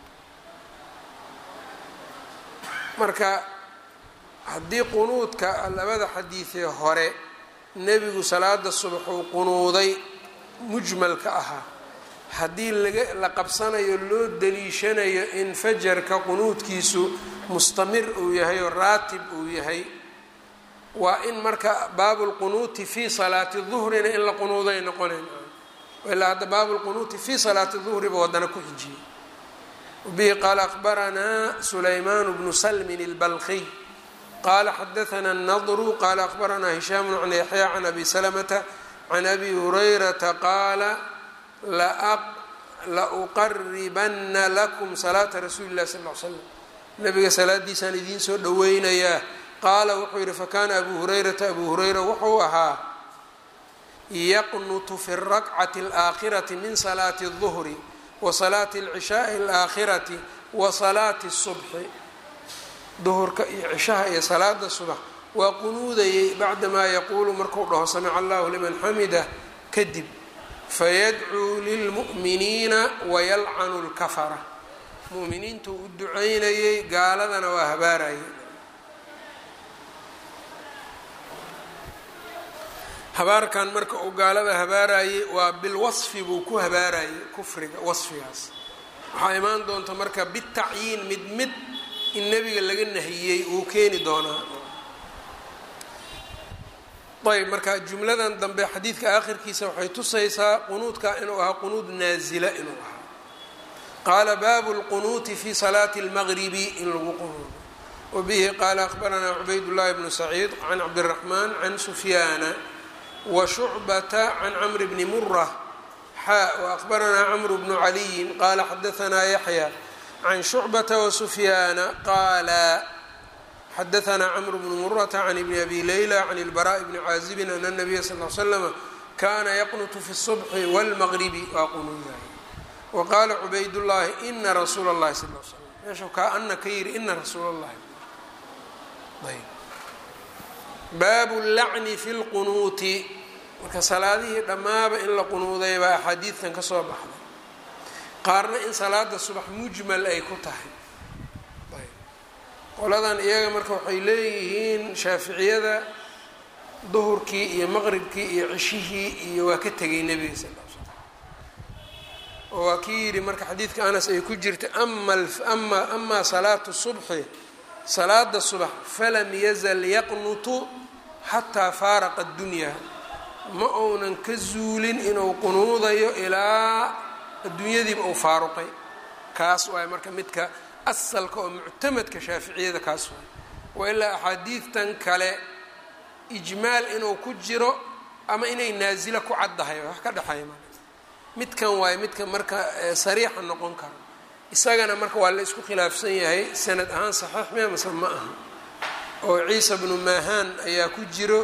marka haddii qunuudka labada xadiidee hore nebigu salaada subax uu qunuuday mujmalka ahaa haddii laga la qabsanayo loo daliishanayo in fajarka qunuudkiisu mustamir uu yahay oo raatib uu yahay waa in marka baabu lqunuuti fii salaati duhrina in la qunuuday noqonayn ilaa hadda baabu lqunuuti fii salaati duhriba wadana ku xijiyey bihi qaala akbaranaa sulaymaan bnu salmin اlbalqiy qala xadaana الnadru qala akbaranaa hishaam can yaxya can abi salamata can abi hurayrata qaala lauqaribana lakum salaata rasuuli اlahi sal l slam nabiga salaadiisaan idiin soo dhoweynayaa qaala wuxuu yidhi fakana abu hurayrata abu hurayra wuxuu ahaa yaqnutu fi اrakcati اlaakhirati min salaati الظuhri wa salaati اlcishaai اlaakhirati wa salaati الsubxi duhurka iyo cishaha iyo salaada subax waa qunuudayay bacdamaa yaquulu marku dhaho samica allahu liman xamida kadib fayadcuu lilmu'miniina wayalcanu lkafara mu'miniintuu u ducaynayay gaaladana waa habaarayay habaarkan marka uu gaalada habaarayay waa bilwasfi buu ku habaarayay kufriga wasfigaas waxaa imaan doonta marka bitacyiin mid mid in nebiga laga nahiyey uu keeni doonaa ayb marka jumladan dambe xadiidka aakhirkiisa waxay tusaysaa qunuudka inuu ahaa qunuud naazila inuu ahaa qaala baabu lqunuuti fi salaati اlmaqribi in lagu qunuudo wabihi qaala akhbaranaa cubayd llahi bnu saciid can cabdiraxmaan can sufyaana wa shucbata can camri bni mura xaa waahbaranaa camru bnu caliyin qaala xadaanaa yaxya can shucbata wasufyaana qaala xadaanaa camru bnu murata can ibni abi leyla can ilbaraaءi bni caazibin ana nabiya sal l slama kana yaqnutu fi الصubxi wاlmaqribi waa qunuudaay wa qaala cubaydullaahi ina rasuula اllahi sal l slam meesha kaa ana ka yidhi ina rasuula اllahi ayb baabu lacni fi lqunuuti marka salaadihii dhammaaba in la qunuuday baa axaadiidtan ka soo baxday qaarna in salaada subax mujmal ay ku tahay ayb qoladan iyaga marka waxay leeyihiin shaaficiyada duhurkii iyo maqribkii iyo cishihii iyo waa ka tegay nebiga sal l slam oo waa kii yidhi marka xadiidka anas ay ku jirta ama amaa salaatu subxi salaada subax falam yazal yaqnutu xataa faaraqa addunya ma uunan ka zuulin inuu qunuudayo ilaa adduunyadiiba uu faaruqay kaas waay marka midka asalka oo muctamadka shaaficiyada kaas waay wa ilaa axaadiidtan kale ijmaal inuu ku jiro ama inay naasilo ku caddahay wax ka dhexeeya ma midkan waayo midka marka sariixa noqon karo isagana marka waa la isku khilaafsan yahay sanad ahaan saxiix miya mase ma aha oo ciisa bnu maahaan ayaa ku jiro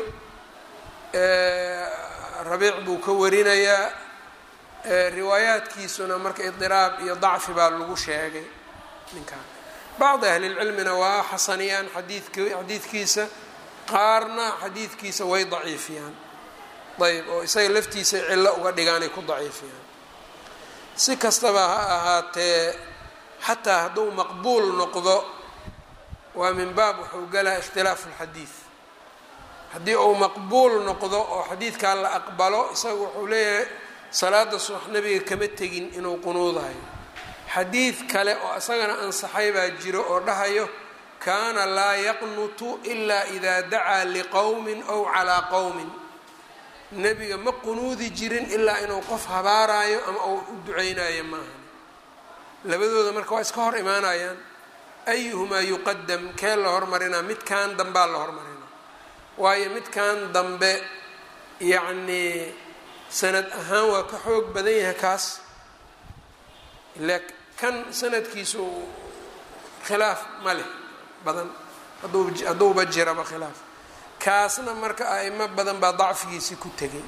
rabiic buu ka warinayaa riwaayaadkiisuna marka idiraab iyo dacfi baa lagu sheegay ninkaan bacdi ahlilcilmina waa xasaniyaan xadiidk xadiidkiisa qaarna xadiidkiisa way daciifiyaan ayb oo isaga laftiisa cillo uga dhigaanay ku daciifiyaan si kastaba ha ahaatee xataa hadduu maqbuul noqdo waa min baab wuxuu galaa ikhtilaafu lxadiid haddii uu maqbuul noqdo oo xadiidkaa la aqbalo isaga wuxuu leeyahay salaada subax nabiga kama tegin inuu qunuudayo xadiid kale oo isagana ansaxay baa jiro oo dhahayo kaana laa yaqnutu ilaa idaa dacaa liqowmin ow calaa qowmin nebiga ma qunuudi jirin ilaa inuu qof habaaraayo ama uu u duceynayo maaha labadooda marka waa iska hor imaanayaan ayuhumaa yuqadam kee la hormarinaa midkan dambaa la hormarinaa waayo midkan dambe yacnii sanad ahaan waa ka xoog badan yahay kaas ila kan sanadkiisu khilaaf ma leh badan hadduu hadduuba jiraba khilaaf kaasna marka a'imo badan baa dacfigiisii ku tegay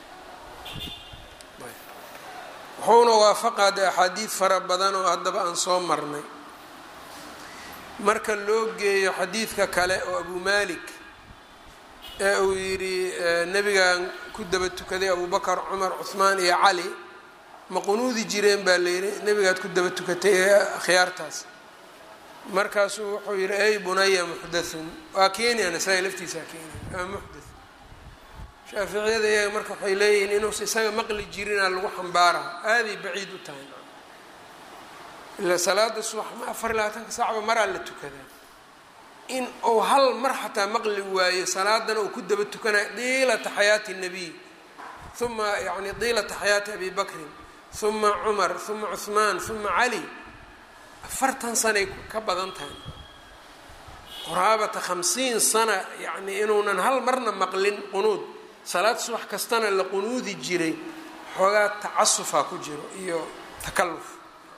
wuxuuna waafaqaa de axaadiid fara badan oo haddaba aan soo marnay marka loo geeyo xadiidka kale oo abu malik ee uu yidhi nebigan ku daba tukaday abubakar cumar cuhmaan iyo cali ma qunuudi jireen baa la yidhi nebigaad ku daba tukatay ee khiyaartaas markaasuu wuxuu yidhi ey bunaya muxdathun waa keenaya nasaa-i laftiisaa keenaya waa muxdath shaaficiyada iyaga marka waxay leeyihiin inuusa isaga maqli jirinaa lagu xambaaraha aaday baciid u tahay ilaa salaada subax ma afar iyo labaatanka saacba maraa la tukadaa in uu hal mar xataa maqli waayo salaadana uu ku daba tukanayo diilata xayaati الnabiy uma yani diilata xayaati abi bakrin uma cumar uma cuثmaan uma cali afartan sanay ka badan tahay qoraabata khamsiin sana yani inuunan hal marna maqlin qunuud salaad subax kastana la qunuudi jiray xoogaa tacasufaa ku jiro iyo takaluf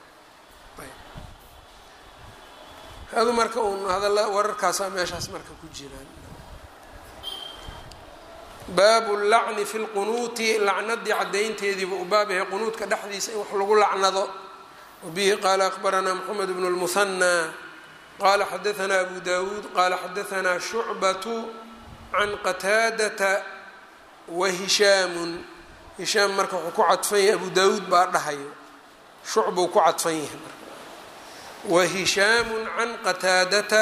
adu marka uun hadalla wararkaasaa meeshaas marka ku jiraan baabu lacni fi lqunuuti lacnadii caddaynteediiba u baab yahay qunuudka dhexdiisa in wax lagu lacnado wabihi qaala akbaranaa moxamed bnu lmuhanaa qala xadaanaa abu dawuud qala xadaanaa shucbatu can qataadata wa hishaamun hishaam marka wuxuu ku cadfan yahay abu dawuud baa dhahayo shucbuu ku cadfan yahay marka wa hishaamu can qataadata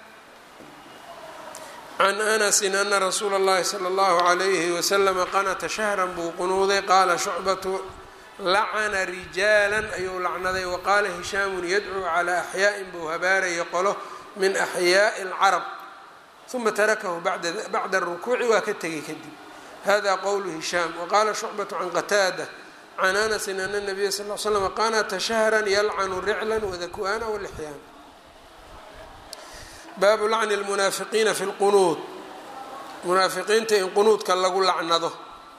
can anasin ana rasuula اllahi salى اllahu عalayhi waslama qanata shahran buu qunuuday qaala shucbatu lacana rijaalan ayuu lacnaday waqaala hishaamun yadcuu calaa axyaa'in buu habaaraya qolo min axyaaءi اlcarab uma tarakahu bacda اrukuuci waa ka tegay kadib hada qowlu hishaam waqaala shucbatu can qataada can anasin ana nabiya sal l slm qanata shahran yalcanu riclan wadaku'aana walixyaan baabu lacni lmunaafiqiina fi lqunuud munaafiqiinta in qunuudka lagu lacnado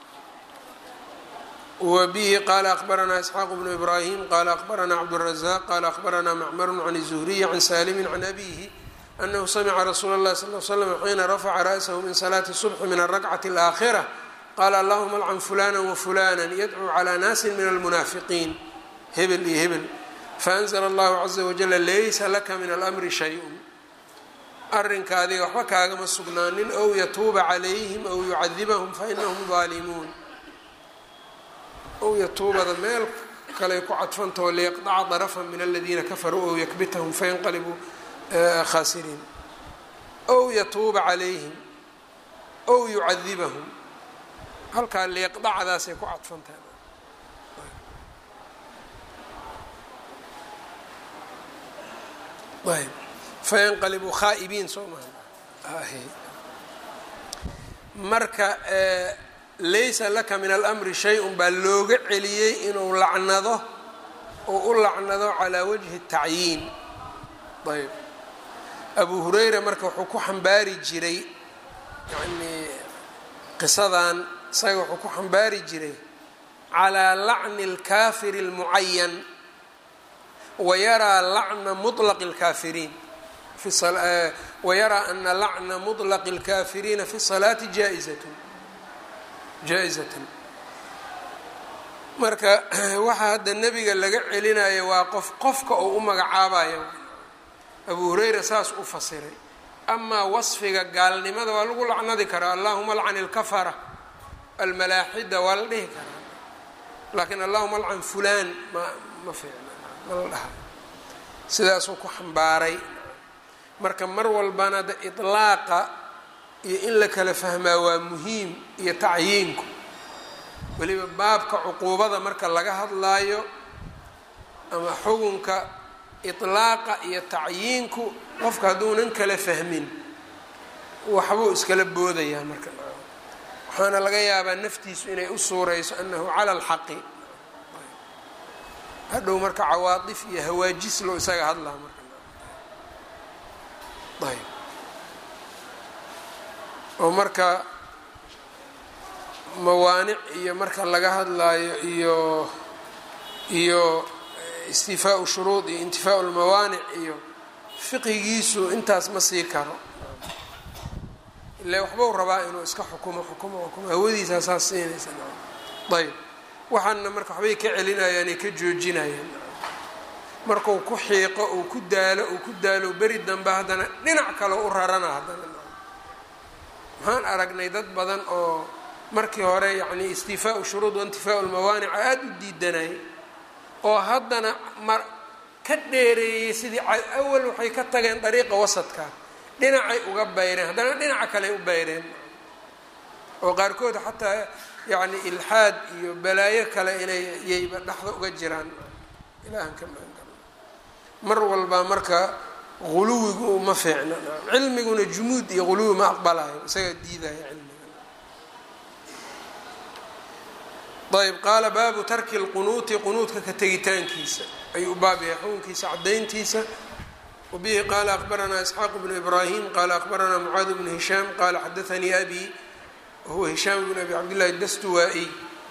wa bihi qaala akbaranaa isxaaq bnu ibraahim qaala akbaranaa cabdالrazaq qaala akbaranaa macmaru can الzuhriyi can saalimi can abihi anahu samica rasuula اllahi sal l slam xiina rafaca ra'sahu min salaati subxi min alrakcati اlaakhira qaala allahuma alcan fulana wafulana yadcuu calى naasi min almunaafiqiin hebel iyo hebel faanzla allahu caza wajala laysa laka min almri shay-un arrinka adiga waxba kaagama sugnaanin ow yatuuba calayhim ow yucadibahum fainahum daalimuun ow yatuubada meel kaley ku cadfantaho liyaqdaca darafan min aladiina kafaruu ow yakbitahum fayanqalibuu khaasiriin ow yatuuba calayhim ow yucadibahum halkaa liyaqdacdaasay ku cadfantahay ayb fayanqalibuu khaa'ibiin soo maha marka laysa laka min almri shay-un baa looga celiyey inuu lacnado oo u lacnado calaa wajhi tacyiin ayb abu hurayra marka wuxuu ku xambaari jiray yani qisadan isaga wuxuu ku xambaari jiray calaa lacni اlkaafiri اlmucayan wayaraa lacna muطlaqi اlkaafiriin wayaraa ana lacna muطlaqi اlkaafiriina fi الsalaati jaaizat jaa-izatan marka waxaa hadda nebiga laga celinayo waa qof qofka uu u magacaabayo abu hurayra saas u fasiray amaa wasfiga gaalnimada waa lagu lacnadi karaa allahuma alcan ilkafara almalaaxida waa la dhihi karaa laakiin allahuma alcan fulaan ma ma fiicna ma la dhaha sidaasuu ku xambaaray marka mar walbana de iطlaaqa iyo in la kala fahmaa waa muhiim iyo tacyiinku weliba baabka cuquubada marka laga hadlaayo ama xugunka iطlaaqa iyo tacyiinku qofka hadduunan kala fahmin waxbuu iskala boodayaa marka waxaana laga yaabaa naftiisu inay u suurayso annahu cala alxaqi hadhow marka cawaadif iyo hawaajis loo isaga hadlaa marka ayb oo marka mawaanic iyo marka laga hadlaayo iyo iyo istifaau shuruud iyo intifaau lmawaanic iyo fiqigiisu intaas ma sii karo ila waxbau rabaa inuu iska xukumo xukumo xukumo hawadiisaa saas siinaysa ayb waxaana marka waxbay ka celinayaan ay ka joojinayaan markuu ku xiiqo uu ku daalo uu ku daalo beri dambe haddana dhinac kale u rarana haddana waxaan aragnay dad badan oo markii hore yacni istifaau shuruud waintifaau lmawaanic aada u diidanay oo haddana mar ka dheereeyey sidii awal waxay ka tageen dariiqa wasadka dhinacay uga bayreen haddana dhinaca kale u bayreen oo qaarkood xataa yacni ilxaad iyo balaayo kale inay yayba dhexda uga jiraan ilaahan ka maangalo mar walba marka guluwigu ma fiicna cilmiguna jumuud iyo guluwi ma aqbalayo isagaa diidaya cilmiga ayb qaala baabu tarki lqunuuti qunuudka ka tegitaankiisa ayuu u baab yahay xukunkiisa cadayntiisa wabihi qaala akbaranaa isxaaq bnu ibraahim qaala akbaranaa mucaad bnu hishaam qaala xadaanii abi wahuwa hishaam bn abi cabdillahi dastuwaa-iy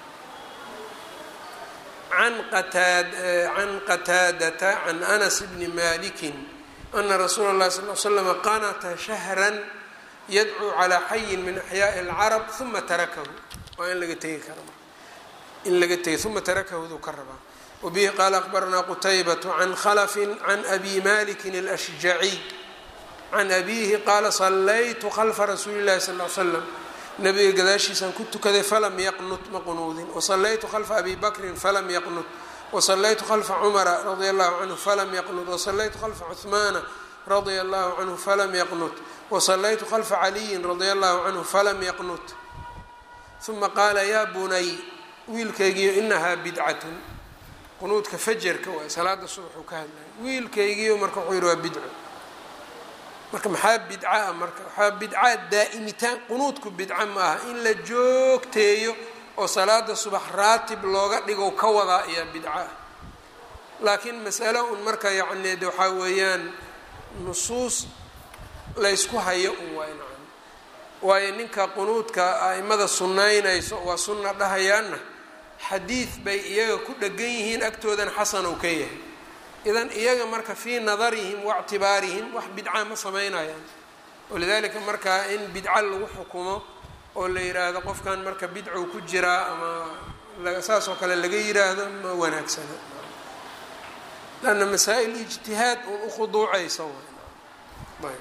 can qataadata can anas bni maliki ana rasuula اllahi sal l slama qanata shahran yadcuu calaa xayin min axyaaءi اlcarab uma tarakahu waa in laga tegi kara in laga tegay uma tarakahuduu ka rabaa wabihi qaala akbaranaa qutaybatu can khalafin can abi malikin اlashjaciy can abihi qaala sallaytu khalfa rasuuli اllahi sal l slam nabiga gadaashiisaan ku tukaday falam yaqnut ma qunuudin wasallaytu khalfa abi bakrin falam yaqnut wasallaytu khalfa cumara radia allahu canhu falam yaqnut wasallaytu khalfa cuhmaana radia allahu canhu falam yaqnut wasallaytu khalfa caliyin radia allahu canhu falam yaqnut uma qaala yaa bunay wiilkaygiyo inahaa bidcatun qunuudka fajarka waay salaada subaxuu ka hadlaya wiilkaygiyo marka wuxuu yihi waa bidco marka maxaa bidca ah marka waxaa bidca daa'imitaan qunuudku bidca ma aha in la joogteeyo oo salaada subax raatib looga dhigo ka wadaa ayaa bidca ah laakiin masalo un marka yacni de waxaa weeyaan nusuus laysku hayo un waay nacan waayo ninka qunuudka a'imada sunnaynayso waa sunna dhahayaanna xadiid bay iyaga ku dhegan yihiin agtoodan xasan ou ka yahay idan iyaga marka fii nadarihim waictibaarihim wax bidca ma samaynayaan walidaalika markaa in bidca lagu xukumo oo la yiraahdo qofkan marka bidcow ku jiraa ama saas oo kale laga yiraahdo ma wanaagsana lanna masaa-il ijtihaad uun ukhuduucaysa way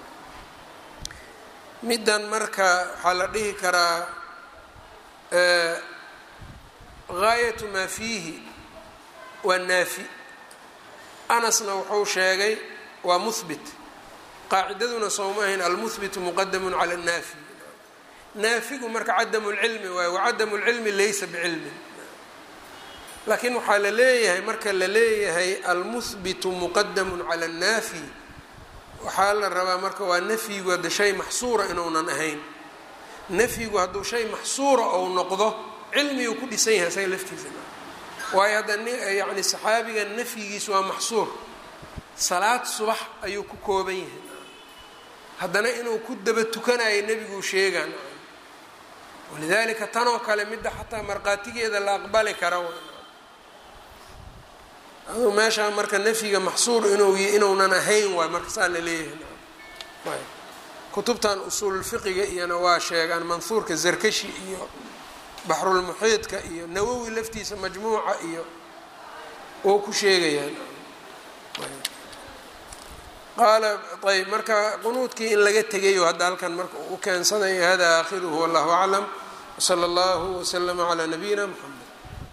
middan marka waxaa la dhihi karaa gaayatu maa fiihi waa naafi anasna wuxuu sheegay waa muhbit qaacidaduna sowma ahayn almuhbitu muqadamun cala annaafi naafigu marka cadamu lcilmi waayo wacadamu lcilmi laysa bicilmin laakiin waxaa la leeyahay marka la leeyahay almuhbitu muqadamun cala annaafi waxaa la rabaa marka waa nafyigu hadda shay maxsuura inuunan ahayn nafyigu hadduu shay maxsuura ou noqdo cilmiguu ku dhisan yahay isaga laftiisa waayo hadda yani saxaabiga nafyigiisu waa maxsuur salaad subax ayuu ku kooban yahay haddana inuu ku daba tukanayo nebiguu sheegaan walidaalika tanoo kale midda xataa markhaatigeeda la aqbali kara aduu meeshaa marka nafyiga maxsuur inuu inuunan ahayn waay marka saa la leeyahay kutubtan usuululfiqiga iyona waa sheegaan manhuurka zarkashi iyo baxrulmuxiidka iyo nawowi laftiisa majmuuca iyo oo ku sheegayaan qaala ayb marka qunuudkii in laga tegayo hadda halkan marka u keensanaya hada aakhiruhu wallahu aclam wsala allahu waslama calaa nabiyina mxamed